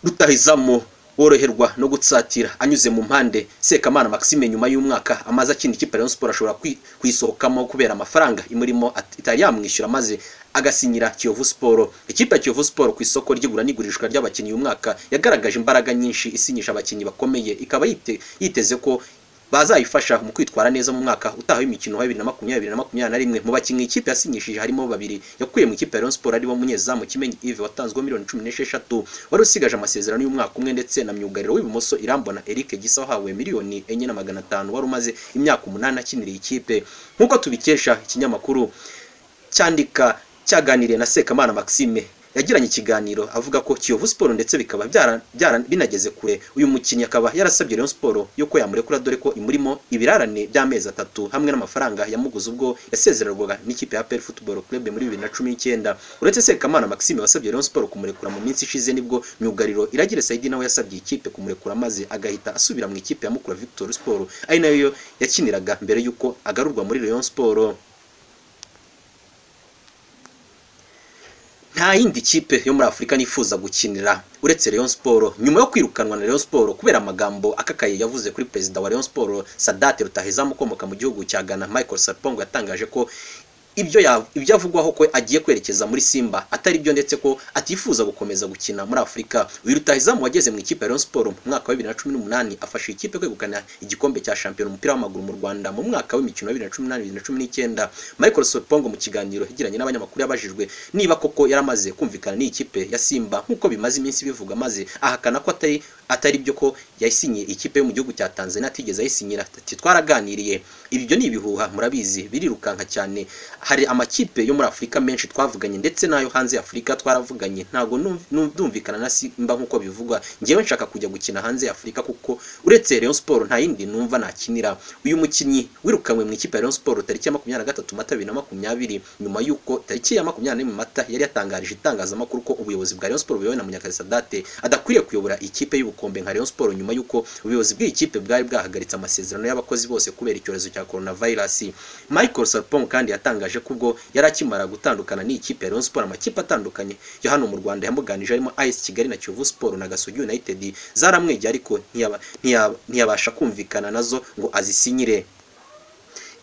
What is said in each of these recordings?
rutahizamo woroherwa no gutsatira anyuze mu mpande Sekamana Maxime nyuma y'umwaka amaze akina ikipe ya Rayon Sports ashobora kwi- kuyisohokamo kubera amafaranga imurimo at- itari yamwishyura maze agasinyira Kiyovu Sport ikipe ya Kiyovu Sport ku isoko ry'igura n'igurishwa ry'abakinnyi uyu mwaka yagaragaje imbaraga nyinshi isinyisha abakinnyi bakomeye ikaba yite- yiteze ko bazayifasha mu kwitwara neza mu mwaka utaha w'imikino wa 2020 na 2021 mu bakinnyi ikipe yasinyishije harimo babiri yakuye mu ikipe ya Rayon Sports aribo munyezamu Kimenyi Yves watanzweho miliyoni 16 wari usigaje amasezerano y'umwaka umwe ndetse na myugariro w'ibumoso Irambona Eric Gisa wahawe miliyoni enye na magana atanu wari umaze imyaka umunani akinira iyi ikipe nk'uko tubikesha ikinyamakuru cyandika cyaganiriye na Sekamana Maxime yagiranye ikiganiro avuga ko Kiyovu Sport ndetse bikaba byara, byara binageze kure uyu mukinnyi akaba yarasabye Rayon Sport yo ko yamurekura dore ko imurimo ibirarane by'amezi atatu hamwe n'amafaranga yamuguze ubwo yasezererwaga n'ikipe ya PL Football Club muri 2019 uretse Sekamana Maxime wasabye Rayon Sport kumurekura mu minsi ishize nibwo myugariro Iragire Saidi nawe yasabye ikipe kumurekura maze agahita asubira mu ikipe ya Mukura Victory Sport ari nayo yakiniraga mbere y'uko agarurwa muri Rayon Sport nta yindi kipe yo muri Afurika nifuza gukinira uretse Rayon Sport nyuma yo kwirukanwa na Rayon Sport kubera amagambo akakaye yavuze kuri perezida wa Rayon Sport Sadat Rutahizamu ukomoka mu gihugu cya Ghana Michael Sarpong yatangaje ko ibyo ya- ibyo avugwaho ko agiye kwerekeza muri Simba atari byo ndetse ko atifuza gukomeza gukina muri Afurika uyu Rutahizamu wageze mu ikipe ya Rayon Sport mu mwaka wa 2018 afasha iyi ikipe kwegukana igikombe cya shampiyona umupira w'amaguru mu Rwanda mu mwaka w'imikino wa 2018-2019 Michael Sarpong mu kiganiro yagiranye n'abanyamakuru yabajijwe niba koko yaramaze kumvikana n'iyi kipe ya Simba nk'uko bimaze iminsi bivuga maze ahakana ko atari atari byo ko yayisinyiye ikipe yo mu gihugu cya Tanzania atigeze ayisinyira ati twaraganiriye ibyo ni ibihuha murabizi birirukanka cyane hari amakipe yo muri Afurika menshi twavuganye ndetse n'ayo hanze ya Afurika twaravuganye ntago num- num- ndumvikana na Simba nk'uko bivugwa ngewe nshaka kujya gukina hanze ya Afurika kuko uretse Rayon Sport nta yindi numva nakinira uyu mukinnyi wirukanwe mu ikipe ya Rayon Sport tariki ya 23 Mata 2020 nyuma y'uko tariki ya 24 Mata yari yatangarije itangazamakuru ko ubuyobozi bwa Rayon Sport buyobowe na Munyakazi Sadate adakwiriye kuyobora ikipe y'ubukombe nka Rayon Sport nyuma y'uko ubuyobozi bw'iyi kipe bwari bwahagaritse amasezerano y'abakozi bose kubera icyorezo cya coronavirus Michael Sarpong kandi yatangaje ko ubwo yari akimara gutandukana n'ikipe ya Rayon Sport amakipe atandukanye yo hano mu Rwanda yamuganije harimo AS Kigali na Kiyovu Sport na Gasogi United zaramwegeye ariko ntiyaba- ntiyaba- ntiyabasha kumvikana nazo ngo azisinyire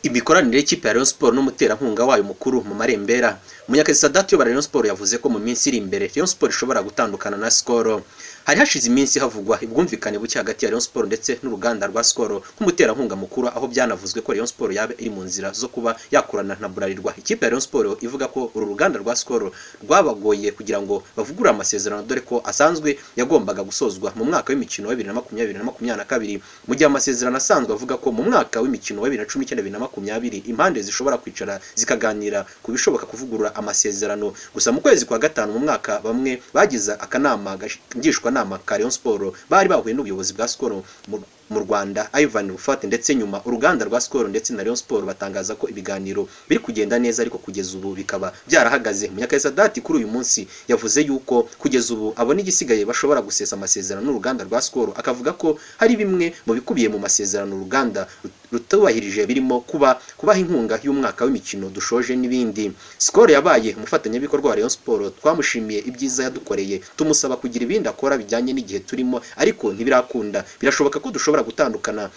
imikoranire y'ikipe ya Rayon Sport n'umuterankunga wayo mukuru mu marembera Munyakazi Sadat uyobora Rayon Sport yavuze ko mu minsi iri imbere Rayon Sport ishobora gutandukana na Skol hari hashize iminsi havugwa ubwumvikane buke hagati ya Rayon Sport ndetse n'uruganda rwa Skol nk'umuterankunga mukuru aho byanavuzwe ko Rayon Sport yaba iri mu nzira zo kuba yakorana na Bralirwa ikipe ya Rayon Sport ivuga ko uru ruganda rwa Skol rwabagoye kugira ngo bavugurure amasezerano dore ko asanzwe yagombaga gusozwa mu mwaka w'imikino wa 2020 na 2022 mu gihe amasezerano asanzwe avuga ko mu mwaka w'imikino wa 2019-2020 impande zishobora kwicara zikaganira ku bishoboka kuvugurura amasezerano gusa mu kwezi kwa gatanu mu mwaka bamwe bagize akanama gash- ngishwanama ka Rayon Sport bari bahuye n'ubuyobozi bwa Skol mu- mu Rwanda Ivan Rufate ndetse nyuma uruganda rwa Skol ndetse na Rayon Sport batangaza ko ibiganiro biri kugenda neza ariko kugeza ubu bikaba byarahagaze Munyakazi Sadati kuri uyu munsi yavuze yuko kugeza ubu abona igisigaye bashobora gusesa amasezerano n'uruganda rwa Skol akavuga ko hari bimwe mu bikubiye mu masezerano uruganda rutubahirije birimo kuba kubaha inkunga y'umwaka w'imikino dushoje n'ibindi Skol yabaye umufatanyabikorwa wa Rayon Sport twamushimiye ibyiza yadukoreye tumusaba kugira ibindi akora bijyanye n'igihe turimo ariko ntibirakunda birashoboka ko dushobora gutandukana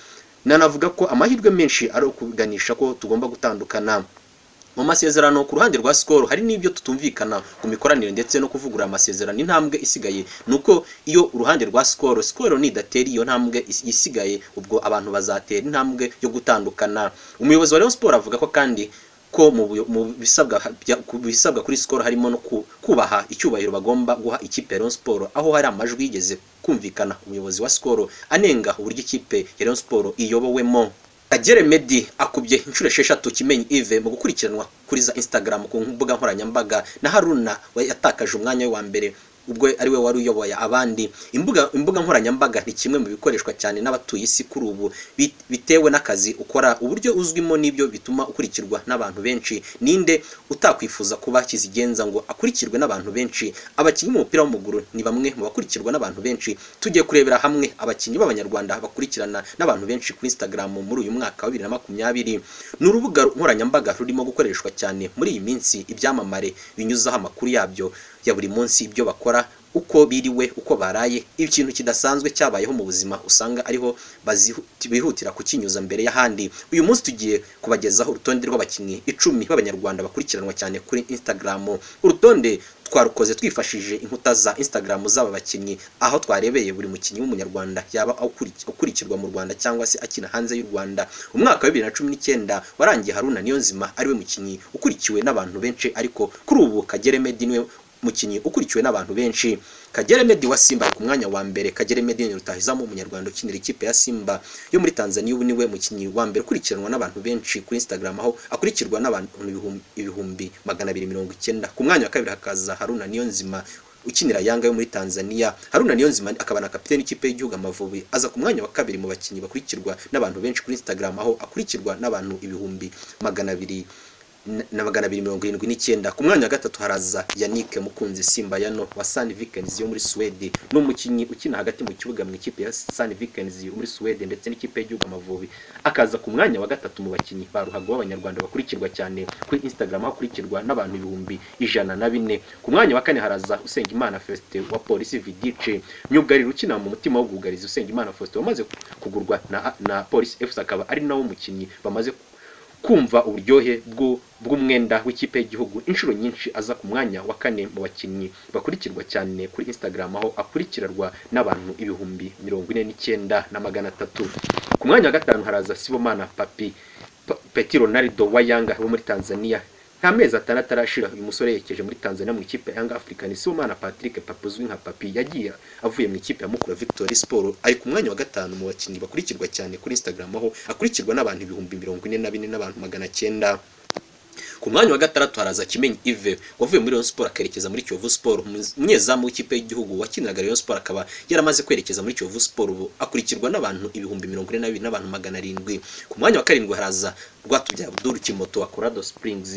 nanavuga ko amahirwe menshi ari ukuganisha ko tugomba gutandukana mu masezerano ku ruhande rwa Skol hari n'ibyo tutumvikana ku mikoranire ndetse no kuvugurura amasezerano intambwe isigaye nuko iyo uruhande rwa Skol Skol nidatera iyo ntambwe is- isigaye ubwo abantu bazatera intambwe yo gutandukana umuyobozi wa Rayon Sport avuga ko kandi ko mu buyo- mu bisabwa bya- ku bisabwa kuri Skol harimo no ku- kubaha icyubahiro bagomba guha ikipe ya Rayon Sport aho hari amajwi yigeze kumvikana umuyobozi wa Skol anenga uburyo ikipe ya Rayon Sport iyobowemo Kagere Meddy akubye inshuro esheshatu Kimenyi Yves mu gukurikiranwa kuri za Instagram ku mbuga nkoranyambaga na Haruna we yatakaje umwanya we wa mbere ubwo ari we wari uyoboye abandi imbuga imbuga nkoranyambaga ni kimwe mu bikoreshwa cyane n'abatuye isi kuri ubu bit- bitewe n'akazi ukora uburyo uzwimo n'ibyo bituma ukurikirwa n'abantu benshi ninde utakwifuza kuba kizigenza ngo akurikirwe n'abantu benshi abakinnyi b'umupira w'amaguru ni bamwe mu bakurikirwa n'abantu benshi tugiye kurebera hamwe abakinnyi b'abanyarwanda bakurikirana n'abantu benshi kuri Instagram muri uyu mwaka wa 2020 ni urubuga nkoranyambaga rurimo gukoreshwa cyane muri iyi minsi ibyamamare binyuzaho amakuru yabyo ya buri munsi ibyo bakora uko biriwe uko baraye ikintu kidasanzwe cyabayeho mu buzima usanga ariho bazihu- bihutira kukinyuza mbere y'ahandi uyu munsi tugiye kubagezaho urutonde rw'abakinnyi icumi b'abanyarwanda bakurikiranwa cyane kuri instagram urutonde twarukoze twifashishije inkuta za instagram z'aba bakinnyi aho twarebeye buri mukinnyi w'umunyarwanda yaba akuri- ukurikirwa mu rwanda cyangwa se akina hanze y'u rwanda umwaka wa bibiri na cumi n'icyenda warangiye haruna niyonzima ariwe mukinnyi ukurikiwe n'abantu benshi ariko kuri ubu kagere medi niwe mukinnyi ukurikiwe n'abantu benshi kagere medi wa simba ari ku mwanya wa mbere kagere medi ni rutahizamu umunyarwanda ukinira ikipe ya simba yo muri tanzania ubu niwe mukinnyi wa mbere ukurikiranwa n'abantu benshi kuri instagram aho akurikirwa n'abantu ibihumbi- ibihumbi magana abiri mirongo icyenda ku mwanya wa kabiri hakaza haruna niyonzima ukinira Yanga yo muri Tanzania Haruna Niyonzima akaba na kapiteni ikipe y'igihugu Amavubi aza ku mwanya wa kabiri mu bakinnyi bakurikirwa n'abantu benshi kuri Instagram aho akurikirwa n'abantu ibihumbi magana abiri na- na magana abiri mirongo irindwi n'icyenda ku mwanya wa gatatu haraza yanike mukunzi simbayano wa sun vikings yo muri suwede ni umukinnyi ukina hagati mu kibuga mu ikipe ya sun vikings yo muri suwede ndetse n'ikipe y'igihugu amavubi akaza ku mwanya wa gatatu mu bakinnyi ba ruhago b'abanyarwanda bakurikirwa cyane kuri instagram hakurikirwa n'abantu ibihumbi ijana na bine ku mwanya wa kane haraza usengimana fesite wa polisi vidice myugariro ukina mu mutima wo bwugarizi usengimana faustin wamaze kugurwa na, na polisi fc akaba ari nawo mukinnyi bamaze kumva uburyohe bw'u- bw'umwenda w'ikipe y'igihugu inshuro nyinshi aza ku mwanya wa kane mu bakinnyi bakurikirwa cyane kuri instagram aho akurikirwa n'abantu ibihumbi mirongo ine n'icyenda na magana atatu ku mwanya wa gatanu haraza sibomana papi Pa- peti ronaldo wa yanga wo muri tanzania nta mezi atandatu arashira uyu musore yerekeje muri tanzania mu ikipe ya yanga african sibomana patrick papi uzwi nka papi yagiye avuye mu ikipe ya mukura victory sport ari ku mwanya wa gatanu mu bakinnyi bakurikirwa cyane kuri instagram aho akurikirwa n'abantu ibihumbi mirongo ine na bine n'abantu magana cyenda ku mwanya wa gatandatu haraza kimenyi ive wavuye muri Rayon Sport akerekeza muri Kiyovu Sport umunyezamu w'ikipe y'igihugu wakiniraga Rayon Sport akaba yaramaze kwerekeza muri Kiyovu Sport ubu akurikirwa n'abantu ibihumbi mirongo ine na bibiri n'abantu magana arindwi ku mwanya wa karindwi haraza Rwatubyaye Abdul Kimoto wa Colorado Springs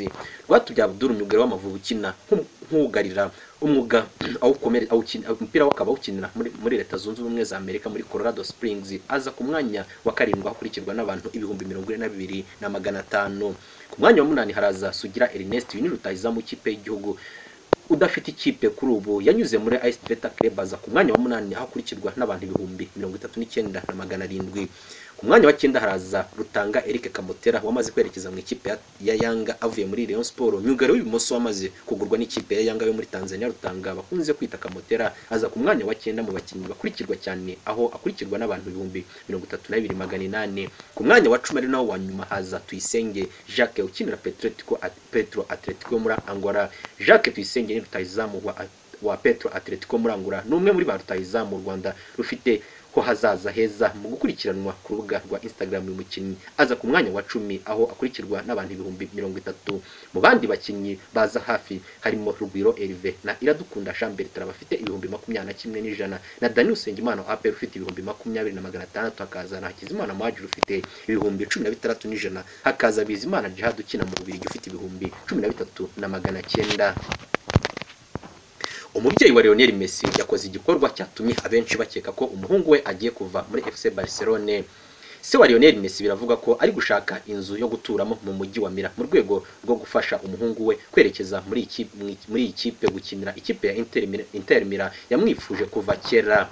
Rwatubyaye Abdul umwugariro w'amavubi ukina nk'um- nk'ugarira umwuga awukomere awukina umupira we akaba awukinira muri, muri leta zunze ubumwe za amerika muri colorado springs aza ku mwanya wa karindwi akurikirwa n'abantu ibihumbi mirongo ine na bibiri na magana atanu ku mwanya wa munani haraza sugira ernest uyu ni rutahizamu w'ikipe y'igihugu udafite ikipe kuri ubu yanyuze muri ice beta club aza ku mwanya wa munani aho akurikirwa n'abantu ibihumbi mirongo itatu n'icyenda na magana arindwi ku mwanya wa cyenda haraza rutanga eric kamotera wamaze kwerekeza mu ikipe ya- ya yanga avuye muri Rayon Sport myugari w'ibumoso wamaze kugurwa n'ikipe ya yanga yo muri Tanzania rutanga bakunze kwita kamotera aza ku mwanya wa cyenda mu bakinnyi bakurikirwa cyane aho akurikirwa n'abantu ibihumbi mirongo itatu na bibiri magana inani ku mwanya wa cumi ari nawo wa nyuma haza tuyisenge jacques ukinira petretico petro atletico yo muri angola jacques tuyisenge ni rutahizamu wa wa petro atletico muri angola ni umwe muri ba rutahizamu u rwanda rufite ko hazaza heza mu gukurikiranwa ku rubuga rwa instagram uyu mukinnyi aza ku mwanya wa cumi aho akurikirwa n'abantu ibihumbi mirongo itatu mu bandi bakinnyi baza hafi harimo rugwiro erive na iradukunda chambertin bafite ibihumbi makumyabiri na kimwe n'ijana na dani usengimana wa apr ufite ibihumbi makumyabiri na magana atandatu hakaza na hakizimana muhajiri ufite ibihumbi cumi na bitandatu n'ijana hakaza bizimana jihad ukina mu bubirigi ufite ibihumbi cumi na bitatu na magana cyenda umubyeyi wa Lionel Messi yakoze igikorwa cyatumye abenshi bakeka ko umuhungu we agiye kuva muri FC Barcelone. Se wa Lionel Messi biravuga ko ari gushaka inzu yo guturamo mu mujyi wa Mira mu rwego rwo gufasha umuhungu we kwerekeza muri iki muri iyi kipe gukinira ikipe ya Inter Mira, Inter Mira yamwifuje kuva kera.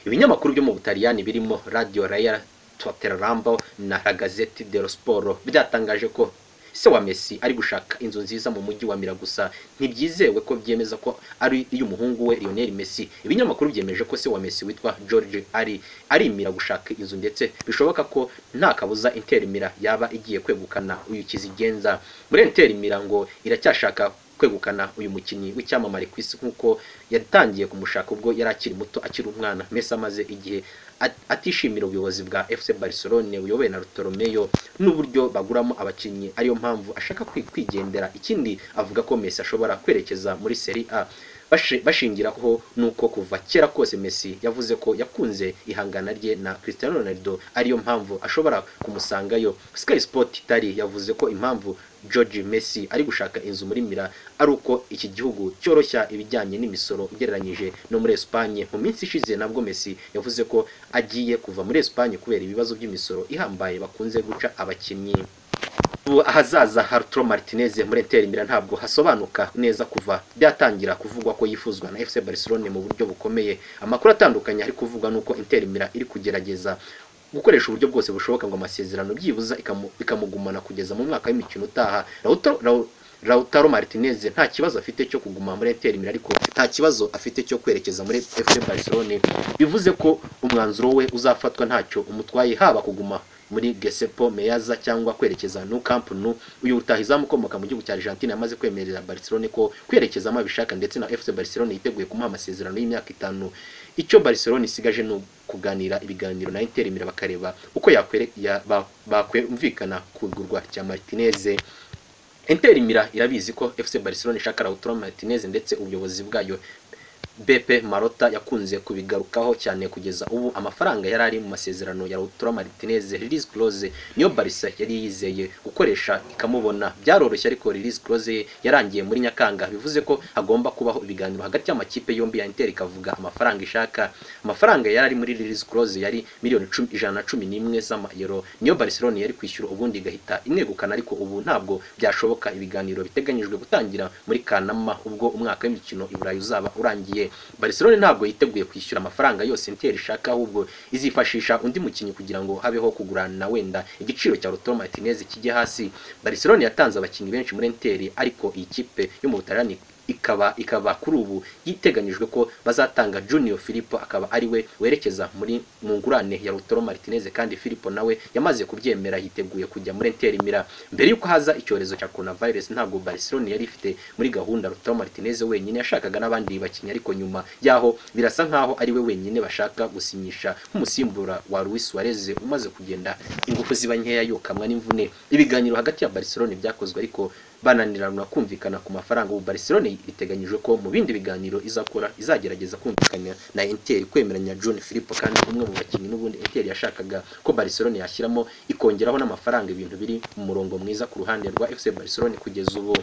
Ibinyamakuru byo mu Butaliyani birimo Radio Raya, Totterrambo na La Gazzetta dello Sport byatangaje ko se wa Messi ari gushaka inzu nziza mu mujyi wa Mira gusa ntibyizewe ko byemeza ko ari iy'umuhungu we Lionel Messi ibinyamakuru byemeje ko se wa Messi witwa George ari arimira gushaka inzu ndetse bishoboka ko nta kabuza Inter Mira yaba igiye kwegukana uyu kizigenza muri Inter Mira ngo iracyashaka kwegukana uyu mukinnyi w'icyamamare ku isi nk'uko yatangiye kumushaka ubwo yari akiri muto akiri umwana Messi amaze igihe at- atishimira ubuyobozi bwa FC Barcelone buyobowe na Bartolomeo n'uburyo baguramo abakinnyi ariyo mpamvu ashaka kwi- kwigendera ikindi avuga ko Messi ashobora kwerekeza muri Serie A Bashi- bashingiraho nuko kuva kera kose Messi yavuze ko yakunze ihangana rye na Cristiano Ronaldo ariyo mpamvu ashobora kumusangayo Sky Sport Italy yavuze ko impamvu George Messi ari gushaka inzu muri Mira ari uko iki gihugu cyoroshya ibijyanye n'imisoro ugereranyije no muri Espagne mu minsi ishize nabwo Messi yavuze ko agiye kuva muri Espagne kubera ibibazo by'imisoro ihambaye bakunze guca abakinnyi ubu ahazaza Arturo Martinez muri Inter Milan ntabwo hasobanuka neza kuva byatangira kuvugwa ko yifuzwa na FC Barcelona mu buryo bukomeye amakuru atandukanye ari kuvugwa nuko Inter Milan iri kugerageza gukoresha uburyo bwose bushoboka ngo amasezerano byibuza ikamu- ikamugumana kugeza mu mwaka w'imikino utaha Lautaro- Lau- Lautaro Martinez nta kibazo afite cyo kuguma muri Inter Milan ariko nta kibazo afite cyo kwerekeza muri FC Barcelona bivuze ko umwanzuro we uzafatwa ntacyo umutwaye haba kuguma muri Gesepo Meaza cyangwa kwerekeza no Camp Nou uyu rutahizamu ukomoka mu gihugu cya Argentine yamaze kwemerera Barcelona ko kwerekezamo abishaka ndetse na FC Barcelona yiteguye kumuha amasezerano y'imyaka itanu icyo Barcelona isigaje ni kuganira ibiganiro na Inter Milan bakareba uko yakwere ya, ba- bakwumvikana ku igurwa rya Martinez Inter Milan irabizi ko FC Barcelona ishaka Lautaro Martinez ndetse ubuyobozi bwayo BP Marota yakunze kubigarukaho cyane kugeza ubu amafaranga yari ari mu masezerano ya Lautaro Martinez release clause niyo Barca yari yizeye gukoresha ikamubona byaroroshye ariko release clause ye yarangiye muri Nyakanga bivuze ko hagomba kubaho ibiganiro hagati y'amakipe yombi ya Inter ikavuga amafaranga ishaka amafaranga yari ari muri release clause yari miliyoni cumi- ijana na cumi n'imwe z'amayero niyo Barcelona yari kwishyura ubundi igahita imwegukana ariko ubu ntabwo byashoboka ibiganiro biteganyijwe gutangira muri Kanama ubwo umwaka w'imikino i Burayi uzaba urangiye Barcelona ntabwo yiteguye kwishyura amafaranga yose Inter ishaka ahubwo izifashisha undi mukinnyi kugira ngo habeho kugurana wenda igiciro cya Lautaro Martinez kijye hasi Barcelona yatanze abakinnyi benshi muri Inter ariko iyi kipe yo mu Butaliyani ikaba ikaba kuri ubu yiteganyijwe ko bazatanga Junior Filippo akaba ari we werekeza muri mu ngurane ya Lautaro Martinez kandi Filippo nawe yamaze kubyemera yiteguye kujya muri Inter Milan mbere yuko haza icyorezo cya coronavirus ntabwo Barcelona yari ifite muri gahunda Lautaro Martinez wenyine yashakaga n'abandi bakinnyi ariko nyuma yaho birasa nkaho ari we wenyine bashaka gusinyisha nk'umusimbura wa Luis Suarez umaze kugenda ingufu ziba nkeya yokamwa n'imvune ibiganiro hagati ya Barcelona byakozwe ariko bananirana kumvikana ku mafaranga ubu Barcelona biteganyijwe ko mu bindi biganiro izakora izagerageza kumvikana na Inter kwemeranya John Filippo kandi umwe mu bakinnyi n'ubundi Inter yashakaga ko Barcelona yashyiramo ikongeraho n'amafaranga ibintu biri mu murongo mwiza ku ruhande rwa FC Barcelona kugeza ubu